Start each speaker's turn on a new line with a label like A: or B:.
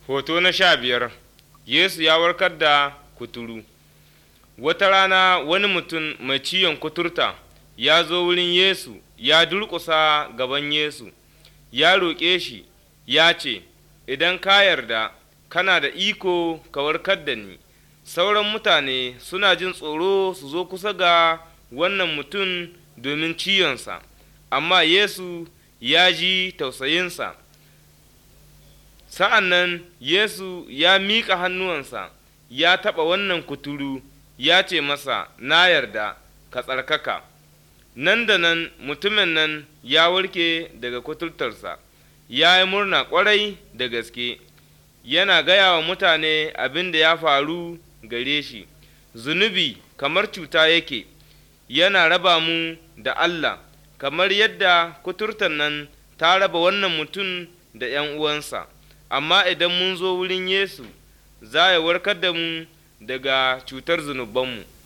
A: Hoto na sha biyar Yesu ya warkar da kuturu Wata rana wani mutum mai ciwon kuturta ya zo wurin Yesu ya durƙusa gaban Yesu, ya roƙe shi, ya ce, Idan ka yarda, kana da iko ka warkar da ni. Sauran mutane suna jin tsoro su zo kusa ga wannan mutum domin ciwonsa, amma Yesu ya ji tausayinsa. Sa'an nan Yesu ya miƙa hannuwansa, ya taɓa wannan kuturu, ya ce masa, Na yarda, ka tsarkaka. Nan da nan mutumin nan ya warke daga kuturtarsa, ya yi murna ƙwarai da gaske, yana gaya wa mutane abin da ya faru gare shi. Zunubi kamar cuta yake, yana raba mu da Allah, kamar yadda kuturtar nan ta raba wannan mutum da ’yan uwansa. amma idan mun zo wurin Yesu, za ya warkar da mu daga cutar zunubanmu.